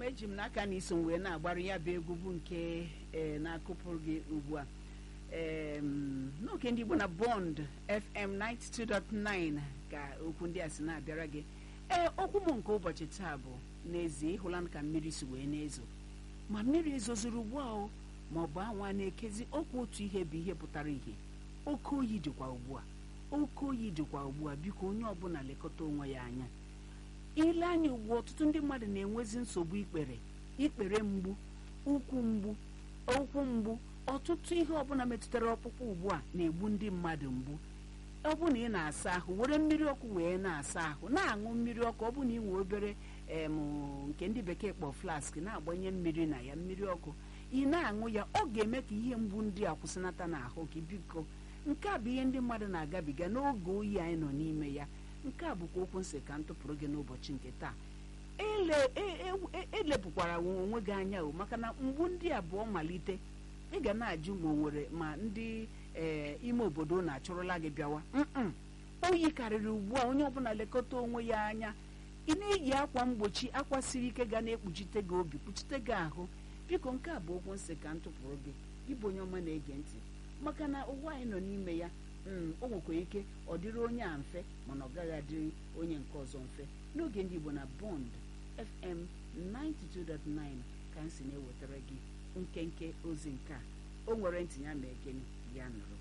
eji m n'aka na iso m wee na-agbara ya bụ egwu bụ nke ee na-akụpụrụ gị ugbu a em, n'oge ndị Igbo na Bond FM 92.9 ka okwu ndị a si na-abịara gị ee okwu m nke ụbọchị taa bụ n'ezie ịhụla ka mmiri si wee na-ezo ma mmiri ezozuru ugbu a o ma ọ bụ anwa na-ekezi okwu otu ihe bụ ihe pụtara ihe oke oyi dịkwa ugbu a oke oyi dịkwa ugbu a biko onye ọbụla lekọta onwe ya anya ile anya ugbu a, ọtụtụ ndị mmadụ na-enwezi nsogbu ikpere ikpere mgbu ụkwụ mgbu ụkwụ mgbu ọtụtụ ihe ọbụla metụtara ọkpụkpụ ugbu a na-egbu ndị mmadụ mgbu ọ bụ na ị na-asa ahụ were mmiri ọkụ wee na-asa ahụ na-aṅụ mmiri ọkụ ọ bụ na ị nwee obere em nke ndị bekee kpọ flask na-agbanye mmiri na ya mmiri ọkụ ị na-aṅụ ya ọ ga-eme ka ihe mgbu ndị a kwụsịnata n'ahụ gị biko nke a bụ ihe ndị mmadụ na-agabiga n'oge oyi anyị nọ n'ime ya nke a bụkwa okwu nsị ka m tụpụrụ gị n'ụbọchị nke taa ele e- e- e- elepụkwara onwe gị anya o maka na mgbu ndị abụọ malite ị ga na-ajụ ma o nwere ma ndị ee ime obodo na-achụrụla gị bịawa Mm-mm. oyi karịrị ugbu a onye ọbụla lekọta onwe ya anya ị na-eyi akwa mgbochi akwa siri ike ga na-ekpuchite gị obi kpuchite gị ahụ biko nke a bụ okwu nsị ka m tụpụrụ gị gị bụ onye ọma na-ege ntị maka na ụwa anyị nọ n'ime ya mm, o nwekwara ike ọ dịrị onye a mfe mana ọ gaghị adịrị onye nke ọzọ mfe n'oge ndị Igbo na Bond FM 92.9 ka m si na-ewetara gị nkenke ozi nke a o nwere ntị ya ma egeni ya nụrụ